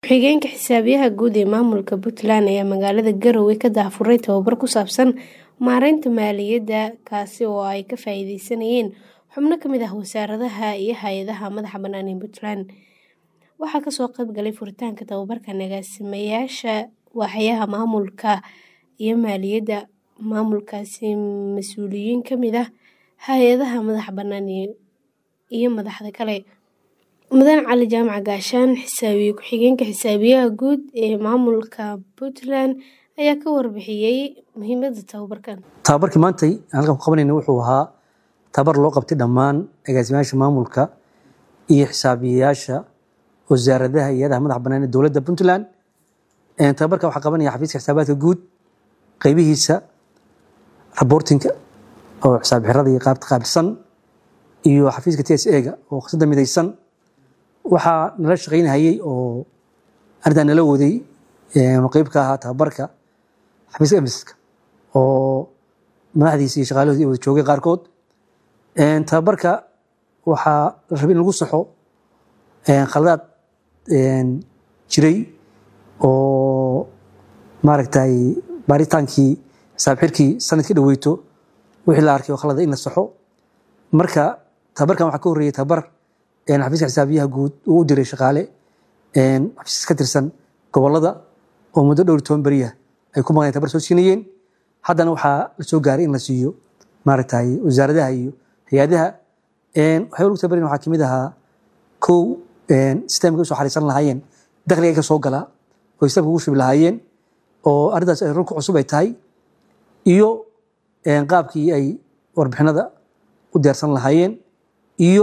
Ku-xigeenka Xisaabiyaha Guud ee Maamulka Puntland ayaa magaalada Garowe ka daahfuray tababar ku saabsan maareynta maaliyadda kaasi oo ay ka faa'iideysanayeen xubno ka mid ah wasaaradaha iyo hay'adaha madaxa bannaan ee Puntland. Waxaa kasoo qayb galay furitaanka tababarkan agaasimayaasha waaxyaha maamulka iyo maaliyadda maamulkaasi, mas'uuliyiin ka mid ah hay'adaha madaxa bannaan iyo madaxda kale. Mudane Cali Jaamac Gaashaan, Xisaabiye Ku-xigeenka Xisaabiyaha Guud ee Maamulka Puntland ayaa ka warbixiyay muhiimadda tababarkan. Tababarkii maantay aan halkan ku qabanayna wuxuu ahaa tababar loo qabtay dhammaan agaasimayaasha maamulka iyo xisaabiyeyaasha wasaaradaha iyo hay'adaha madaxa bannaan ee dowladda Puntland. Tababarka waxaa qabanaya xafiiska xisaabaadka guud qaybihiisa reporting-ka oo xisaab xirada iyo qaabta qaabilsan iyo xafiiska TSA-ga oo khasada midaysan waxaa nala shaqaynayay oo arrintan nala waday qayb ka ahaa tababarka xafiiska emiska oo madaxdiisa iyo shaqaalahoodii wada joogay qaarkood tababarka waxaa la rabay in lagu saxo khaladaad jiray oo maaragtay baaritaankii xisaab xirkii sanadkii dhaweyto wixii la arkay oo khalada in la saxo marka tababarkan waxaa ka horreeyay tababar xafiiska xisaabiyaha guud uu u diray shaqaale xafiis ka tirsan gobollada oo muddo dhowr toban beriya ay ku maqnayeen tababar soo siinayeen haddana waxaa la soo gaaray in la siiyo maaragtay wasaaradaha iyo hay-adaha waxay lagu tababarin waxaa kamid ahaa kow sistemka usoo xariisan lahaayeen dakhliga ka soo gala oo sistemka ugu shubi lahaayeen oo arrintaas ay runka cusub ay tahay iyo qaabkii ay warbixinada u diyaarsan lahaayeen iyo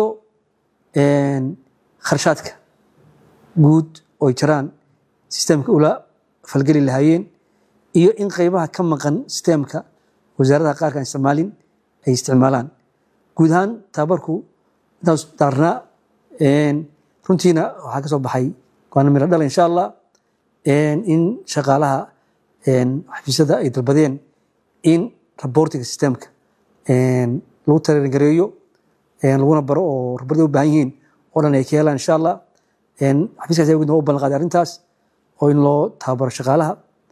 kharshaadka guud oo ay jiraan sistemka ula falgeli lahaayeen iyo in qaybaha ka maqan sistemka wasaaradaha qaarka aan isticmaalin ay isticmaalaan guud ahaan tababarku intaas daarnaa runtiina waxaa ka soo baxay waana miro dhala insha allah in shaqaalaha xafiisyada ay dalbadeen in reporting systemka lagu tareeringareeyo laguna baro oo rabarda u baahan yihiin oo dhan ay ka helaan insha allah xafiiska xisaabiga guud waa u ballan qaaday arrintaas oo in loo tababaro shaqaalaha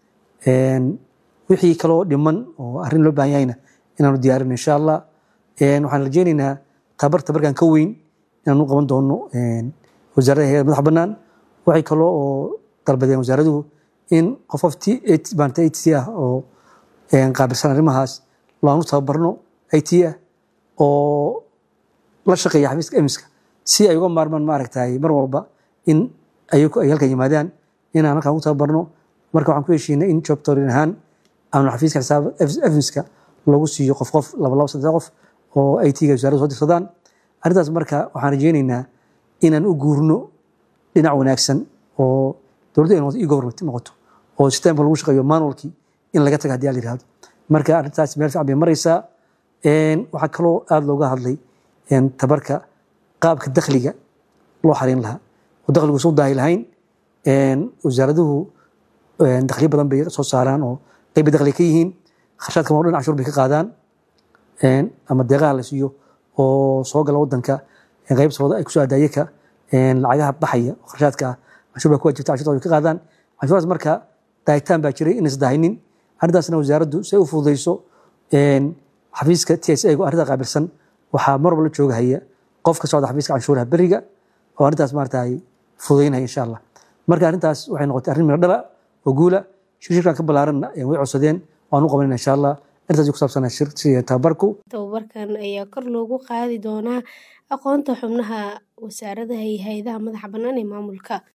wixii kaloo dhiman oo arrin loo baahan yahayna inaanu diyaarin insha allah waxaan rajeynaynaa tababar tabarkan ka weyn inaan u qaban doono wasaarada hayada madax bannaan waxay kaloo oo dalbadeen wasaaraduhu in qof qof maanta it ah oo qaabilsan arrimahaas laanu tababarno it ah oo la shaqeeya xafiiska emiska si ay uga maarmaan maaragtay mar walba in ayagu ay halkan yimaadaan inaan halkan ugu tababarno marka waxaan ku heshiinay in jobtorin ahaan aanu xafiiska xisaab emiska lagu siiyo qof qof laba laba saddex qof oo it-ga wasaaraddu soo dirsadaan arrintaas marka waxaan rajeynaynaa inaan u guurno dhinac wanaagsan oo dowladda ay e-government noqoto oo sistemka lagu shaqeeyo manualkii in laga taga haddii la yihahdo marka arrintaas meel fiican bay maraysaa waxaa kaloo aada looga hadlay tabarka qaabka dakhliga loo xareyn lahaa oo dakhligu soo daahi lahayn wasaaraduhu dakhliyo badan bay soo saaraan oo qayba dakhli ka yihiin kharshaadka maa dhan cashuur bay ka qaadaan ama deeqaha la siiyo oo soo gala wadanka qaybtooda ay kusoo adaayaka lacagaha baxaya oo kharshaadka ah cashuur baa ku wajibta cashuurtooda ka qaadaan cashuuraas marka daahitaan baa jiray inaysan daahinin arrintaasna wasaaraddu si ay u fududeyso xafiiska TSA-gu arrinta qaabilsan waxaa mar walba la jooga haya qof ka socda xafiiska canshuuraha beriga oo arrintaas maaragtay fududeynaya insha allah marka arrintaas waxay noqotay arrin miro dhala oo guula shirshirkan ka ballaaranna way codsadeen waan u qabanayna insha allah arrintaas ku saabsanaa shir tababarku tababarkan ayaa kor loogu qaadi doonaa aqoonta xubnaha wasaaradaha iyo hay'adaha madaxa bannaan ee maamulka